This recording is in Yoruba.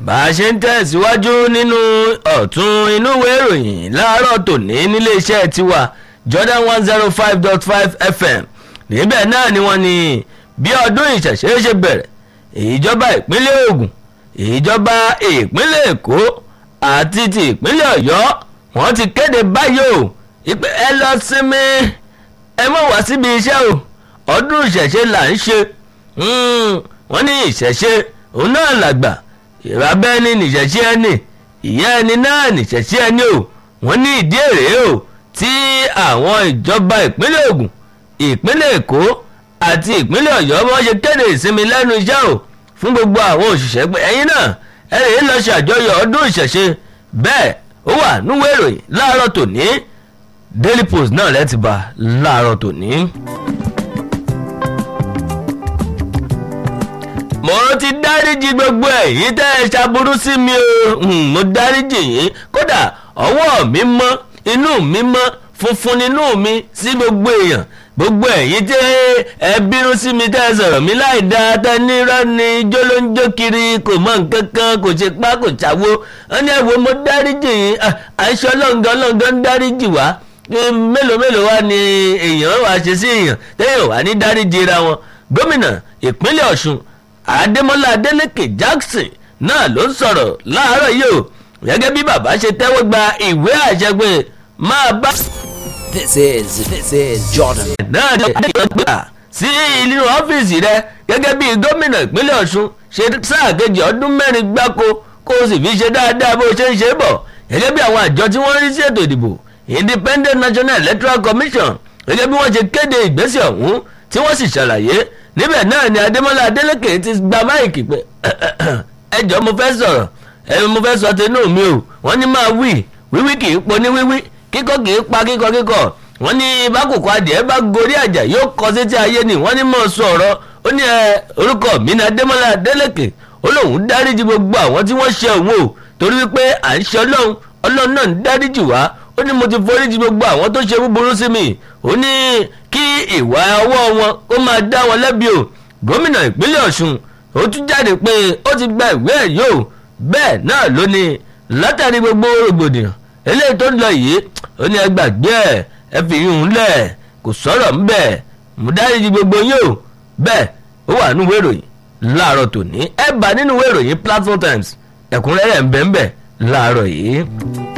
bá a ṣe ń tẹ̀síwájú nínú ọ̀tún inú ìwé ìròyìn láàárọ̀ tòní níléeṣẹ́ tiwa Jordan one zero five dot five FM níbẹ̀ náà ni wọ́n ní bí ọdún ìṣẹ̀ṣe ṣe bẹ̀rẹ̀ ìjọba ìpínlẹ̀ Ògùn ìjọba ìpínlẹ̀ Èkó àti ti ìpínlẹ̀ Ọ̀yọ́ wọ́n ti kéde báyìí o ìpè ẹ lọ sinmi ẹ mọ̀ wá síbi iṣẹ́ o ọdún ìṣẹ̀ṣe là ń ṣe wọ́n ní ìṣẹ̀ṣe òun náà làgbà ìrábẹ́ ní nìṣẹ̀ṣe ẹni ìyá ẹni náà nìṣẹ̀ṣe ẹni o wọ́n ní ìdí èrè o tí àwọn ìjọba ìpínlẹ̀ Ògùn ìpínlẹ̀ Èkó àti ìpínlẹ̀ Ọ̀yọ́ wọ́n ṣe kéde ìsinmi lẹ́nu iṣẹ́ o fún gbogbo àwọn òṣìṣẹ́ pé ẹ̀yin náà ẹ lè lọ ṣàjọyọ̀ ọdún ìṣẹ̀ṣe bẹ́ẹ̀ ó wà núwèé ìròyìn láàárọ̀ tòní Daily Post náà lẹ́tì bá láàárọ̀ tòní. mo ti dáríjì gbogbo ẹ̀yin tẹ́ ẹ ṣàbúrú sí mi o mo dáríjì yín kódà ọwọ́ mi mọ́ inú mi mọ́ funfun nínú mi sí gbogbo èèyàn gbogbo ẹ̀yin tẹ́ ẹ bínú sí mi tẹ́ ẹ sọ̀rọ̀ mi láì dáa tẹ́ nírọ́ ni jólóńjó kiri kò mọ nǹkan kan kò ṣe pá kò ṣàwo wọ́n ní ẹ̀wọ̀ mo dáríjì yín àìṣọ́ lọ́ngàn lọ́ngàn ń dáríjì wá mélòó mélòó wá ni èèyàn wá ṣe sí èèyàn tẹ́yìn wá ní dáríjì ra wọn gómìnà ìpínlẹ̀ Ọ̀ṣun Adémọ́lá Adélékè Jackson náà ló ń sọ̀rọ̀ láàárọ̀ yìí o gẹ́gẹ́ bí bàbá ṣe tẹ́wọ́ gba ìwé àṣẹ pé máa bá. This is this is Jordan. náà ní àdéhùn sí inú ọ́fíìsì rẹ gẹ́gẹ́ bí gómìnà ìpínlẹ̀ Ọ̀ṣun ṣe sáà kejì ọdún mẹ́rin gbáko kó o sì fi ṣe dáadáa bó o ṣe ń ṣe bọ̀ gẹ́gẹ́ bí àwọn àjọ tí wọ́n rí sí ètò ìdìbò Independent National Electoral Commission gẹ́gẹ́ bí wọ́n ṣe kéde ìgbésẹ̀ ọ̀hún tí wọ́n sì ṣàlàyé níbẹ̀ náà ni Adémọ́lá Adélékè ti gba máìkì pé ẹ jọ̀ọ́ mo fẹ́ sọ̀rọ̀ ẹ mo fẹ́ sọ tinú mi o wọ́n ní máa wí wíwí kì í po ní wíwí kíkọ́ kì í pa kíkọ́ kíkọ́ wọ́n ní bákòókò adìẹ bá gorí àjà yóò kọ sétí ayé ni wọ́n ní mọ̀ sọ ọ̀rọ̀ ó ní ẹ orúkọ mi ní Adémọ́lá Adélékè ó lóun dáríjì gbogbo àwọn tí wọ́n ṣe òun o torí wípé à ń ṣe ọlọ́run ọlọ́run náà ń dáríjì wá ó ní mo ti foríjì gbogbo àwọn tó ṣe búburú sí mi ó ní kí ìwà ọwọ́ wọn kó máa dá wọn lẹ́bi o gómìnà ìpínlẹ̀ Ọ̀ṣun ó tún jáde pé ó ti gba ìwé ẹ̀rí o bẹ́ẹ̀ náà ló ní látàrí gbogbo rògbòdìyàn eléyìí tó ń lọ yìí ó ní ẹ gbàgbé ẹ ẹ fi yún un lẹ̀ kò sọ̀rọ̀ ń bẹ̀ mo dáríjì gbogbo yín o bẹ́ẹ̀ ó wà nínú ìwé ìròyìn láàárọ̀ tòní ẹ bá nínú ìwé ìròyìn Platform Times ẹ̀kúnrẹ́rẹ́ ń bẹ ń bẹ láàárọ̀ yìí.